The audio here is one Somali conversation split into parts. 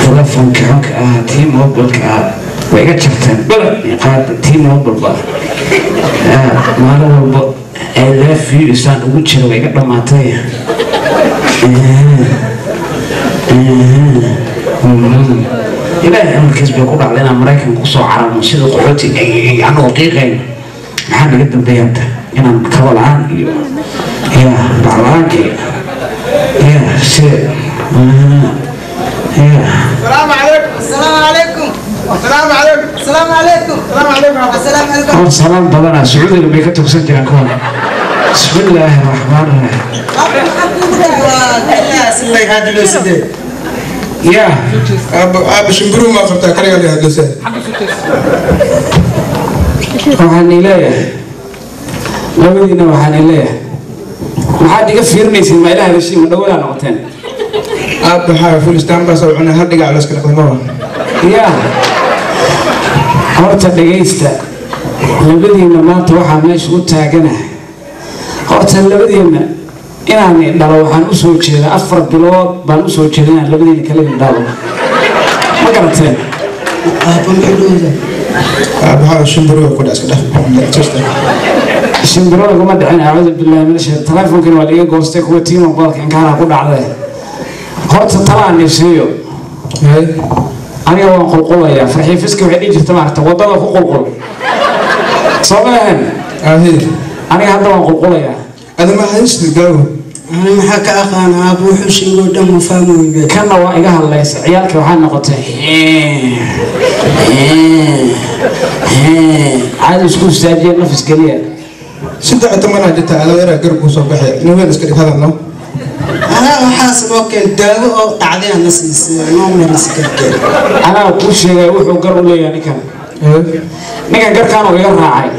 telefoonka xunka ah tii mobilka ah way iga jarteen balad qaad tii mobilba maalin walba ay laafiyo isaan ugu jira way iga dhammaatay ilaahay amarkiis bay ku dhacday inaan maraykanka kusoo cararno sida qaxooti anagoo qiiqayn maxaa naga dambeeya hadda inaan kaba la-aan iyo ya bacla-aanka iyo ya si ya السلام عليكم السلام عليكم السلام عليكم السلام عليكم السلام عليكم السلام عليكم hor salaan badanaa sacuudiga bay ka tugsan jiraan kuwan bismi illaahi raxmaan raxiim ya aaba shimbiruu maa qabtaa kaliga la hadlasa waxaan ileeyahay labadiina waxaan ileeyahay maxaad iga fiirinaysiin ma ilaha heshiin ma dhawadaa noqoteen aaba waxaa fulistaan baa soo cunay hal dhigac laska dhaqdamaba ya horta dhegaysta labadiina maanta waxaa meesha u taaganahay horta labadiina inaan dhalo waxaan usoo jeedaa afar bilood baan usoo jeeda inaan labadiina kala dhalo ma garateen aaba waxaa shimbiruu ku dhac iska dhaf shimbirada kuma dhicin acuudu billahi min ashaytaan teleefonkani waa liiga goostay kuwa tiimo boolka inkaana ku dhacday horta talaan isiiyo aniga waan qulqulayaa farxii fiska waxay dhihi jirta maarata wadada ku qulqul soo ma ahan aahid aniga hadda waan qulqulayaa adama haysti gaawo أنا ما حكى أخانا أبو حسين قدام فامي بيت kanna waa iga hadlaysa ciyaalka waxaa noqotay caadi isku istaajiya nafis geliya saddex tobanaa jirta adoo yaraa garabkuu soo baxay nin weel iska dhig hadalno أنا وحاسب أوكي داو أو تعدي أنا سيس نوم من السكر anaa kuu sheegay wuxuu gar u leeyahay ninkan ninkan garkaan oo iga raacay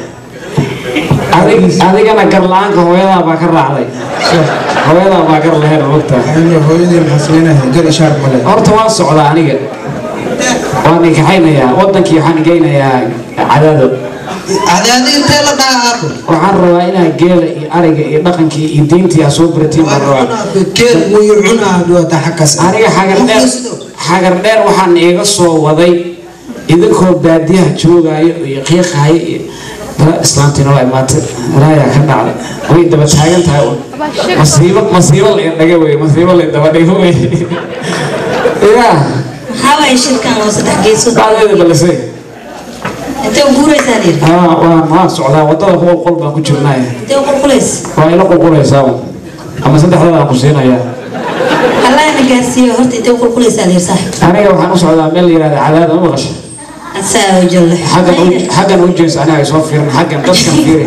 Adig- adigana gar la-aanka hooyadaa baa ka raacday hooyadaa baa gar laheyn mogtaa ayno hooyadii maxaa samaynahay gar ishaar male horta waan socdaa aniga waan nikaxaynayaa wadankii waxaan geynayaa cadaado هذا هذه أنت لا دعاه waxaan rabaa inaa geela iyo ariga iyo dhaqankii iyo diintii aa soo baratiin baan rabaa كير ويعنا بيوتا حكس aniga xagar dheer xagar dheer waxaan iiga soo waday idinkoo baadiyaha joogaayo iyo qiiqaayo iyo bala islaantiina waa imaatay ilaayaa ka dhacday way daba taagan tahay un masiibo masiibo la indhaga wey masiibo la indaba dhigo wey ya maxaa waaye shirkan oo saddex geesood dhacdeeda balisay intee u guuraysaa lir haa waan waan socdaa wadada qol qol baan ku jirnaya intee u qulqulays waa ila qulqulaysaa un ama saddexdada aan ku siinayaa allahna gaarsiiyo horta intee u qulqulaysaa lir saaxib aniga waxaan u socdaa meel la yihahda cadaada ma maqasha asaa oo jalle xaggan u- xaggan u jees aniga ay soo fiirin xaggan dadkan fiiri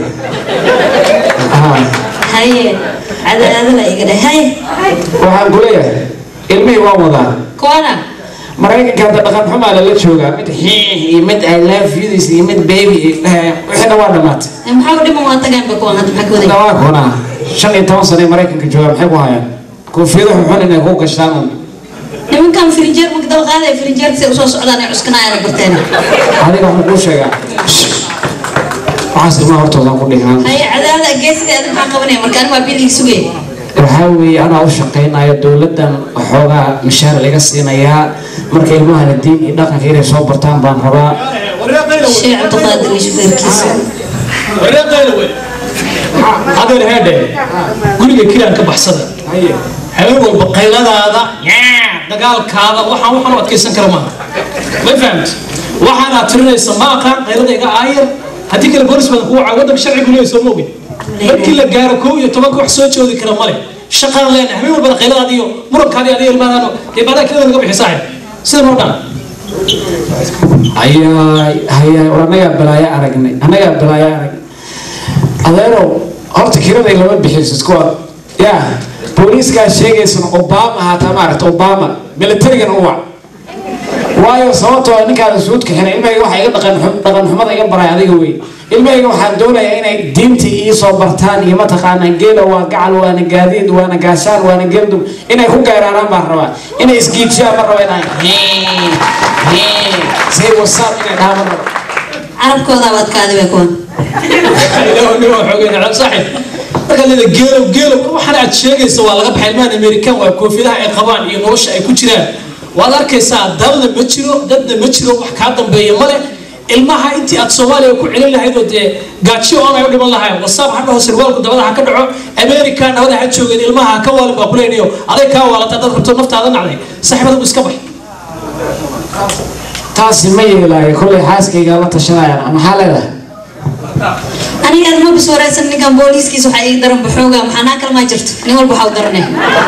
Haa. haye cadaadala iga dheh haye waxaan ku leeyahay ilmihii waan wadaa kuwana maraykanka hadda dhaqan xumaa lala joogaa mid xiix iyo mid i love yudis iyo mid baby iyo eh, wixiina waa dhammaatay Eh, maxaa u dhiman waa tagaanba kuwan hadda maxaa ka waday dhawaa kuna shan iyo toban sano ee maraykanka joogaa maxay ku hayaan koofiyada xunxun inay ku gashtaan un nimankan firinjeer marka daba qaadaya firinjeerka si usoo socdaan ay cuskanayaan barteen adiga waxaan kuu sheegaa waxaas ilmaha hortoodaan ku dhihaan haye cadaada geesiga adin maxaa qabanaya marka ani waa biiligi sugaya waxaa weeye anaa u shaqaynayo dowladdan waxoogaa mishaar laga siinayaa marka ilmahana diin iyo dhaqanka inay soo bartaan baan rabaa sheekh cabdiqaadir iyo shufeerkiisa adeer heedhe guriga kiraan ka baxsada habeen walba qayladaada yaa, dagaalkaada waxaan waxaan u adkaysan kara maaha ma fahamt waxaanaad tirinaysa ma aqaan qaylada iga aayar haddii kale boolis badan kugu caa waddanka sharcigu leeyahay soo moogin markii la gaaro kow iyo tobanka wax soo joodi kara male shaqaan leenahay habeen walbana qayladaada iyo murankaada iyo adiga ilmaadaano dee baadaa kirada naga bixi saaxib sida noo dhan hayaay hayaay war annagaa balaayo aragnay annagaa balaayo aragnay adeerow horta kiraday lama bixiso iskuwa ya booliiskaa sheegaysan obama haataa maaragta obama militarigana u wac waayo sababtoo ah ninkaada suudka xiray ilmahayga waxa iga dhaqan xum- dhaqan xumada iga baray adiga wey ilmahayga waxaan doonayaa inay diinta ii soo bartaan iyo mataqaanaa geela waa gacal waana gaadiid waana gaashaan waana geldum inay ku gayraaraan baan rabaa inay isgiijiyaan ma raba inay say wasaab inay dhahaan ma raba carabkoodaa baad kaadi bay kuwan ilaahu nin waa xoogay nacam saaxib marka leeda geelow geelow waxaan aad sheegaysa waa laga baxay ilmahan amerikan waa koofiyadaha ay qabaan iyo nolosha ay ku jiraan waad arkaysaa dalna ma jiro dadna ma jiro wax kaa dambeeya male ilmaha intii aad soomaaliya ku celin lahayd oo dee gaajo oon ay u dhiman lahayn wasaab ha dhaho sirwaalku dabada ha ka dhaco america nabada ha joogeen ilmaha ha ka waalin baa kuleynayo aday kaa waalata dad rabto naftaada nacday saaxiibadagu iska bax taasi ma yeelaayo kollay xaaskayga la tashanayaan maxaa leedahay aniga aad ma biswaraysan ninkan booliiskiisa waxaa ii daran baxooga maxanaa kalmaa jirto nin walba waxaa u daranay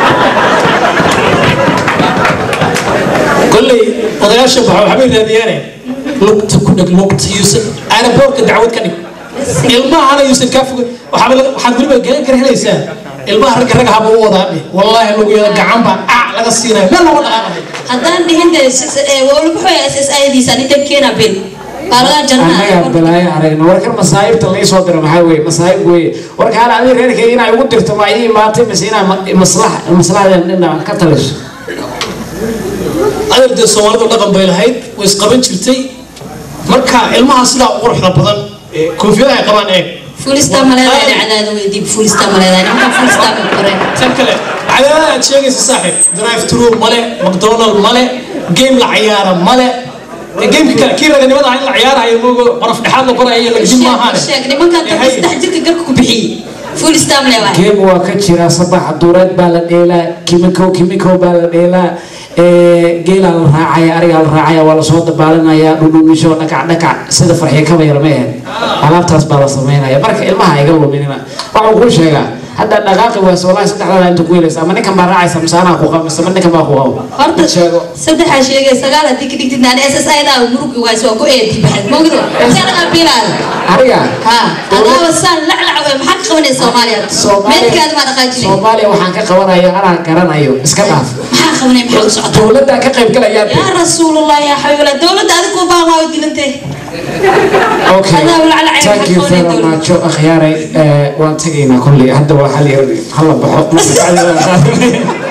kolley odayaasha baxa waxbay raadiyaane lugta ku dheg lugta yuusan aeroboortka dacwad ka dhig ilmahana yuusan kaa foga waxaaba laga- waxaad weliba garan kara helaysaa ilmaha ragga ragga haba u wadaa dheh wallaahi luguyada gacan baa ac laga siinaya meel lama dhaqaaqayo haddaan dhihin de walabaxooya s s ayadiisa ninkan keena bil baa laga annagaa jarnaa balaayo aragna warkan masaa'ibta laga soo diro maxaa weye masaa'ib weye warka hala adii reerkayga inay ugu dirto ma ii imaatay mise inaa ma- maslax maslaxdeen dhinac ka taliso adeer dee soomaalidu dhaqan bay lahayd way isqaban jirtay marka ilmaha sidaa u quruxda badan ee koofiyadaha ay qabaan eeg fuulista maleedaa dhacdaada weydii fuulista maleedaa nimankan fuulista ma koreen tan kale cadaadada aad sheegaysa saaxiib drive through male mcdonald male game la ciyaara male Ee, gameka kale kii raganimada ah in la ciyaarayo moogo qorof dhexaad la qorayo lagdin maahaane sheeg nimankan dadka saddex jirka garka ku bixiyey fuulista maleedaa geem waa ka jira sabax duureed baa la dheelaa kimiko kimiko baa la dheelaa ee, geelaa la raacaya arigaa la raacaya waa lasoo dabaalinaya dhudhumisho dhakac dhakac sida farxiyo kaba yar ma ahayd alaabtaas baa la sameynaya marka ilmaha iga luminina waxuu kuu sheegaa hadda dhaqaaqi waas walahi saddexdaada inta ku helaysa ama ninkan baa raacaysa mise anaa ku qabo mise ma ninkan baa ku qabo horta sheego saddexaa sheegay sagaal haddii ka dhigtid naan s s aydaa murugi waas waa ku eedi baxad moogdo sanadaa bilaada ariga ha adaaba saan laclac wey maxaa ka qabanaya soomaaliya meedkaada maa dhaqaajinay soomaaliya waxaan ka qabanayo anaa garanayo iska dhaaf maxaa qabanaya maxaa u socota dowladdaa ka qayb galayaa yaa rasuulallah yaa xabiiballah dowladda adigu baa waa dilantay Okay. Adaa walaal cayb Thank you xaqoonay very dowladda. much. Akhyaaray, eh, waan tegaynaa kolley. Hadda waa hal yar hala baxo. Marka bacdi waan qaadanaya.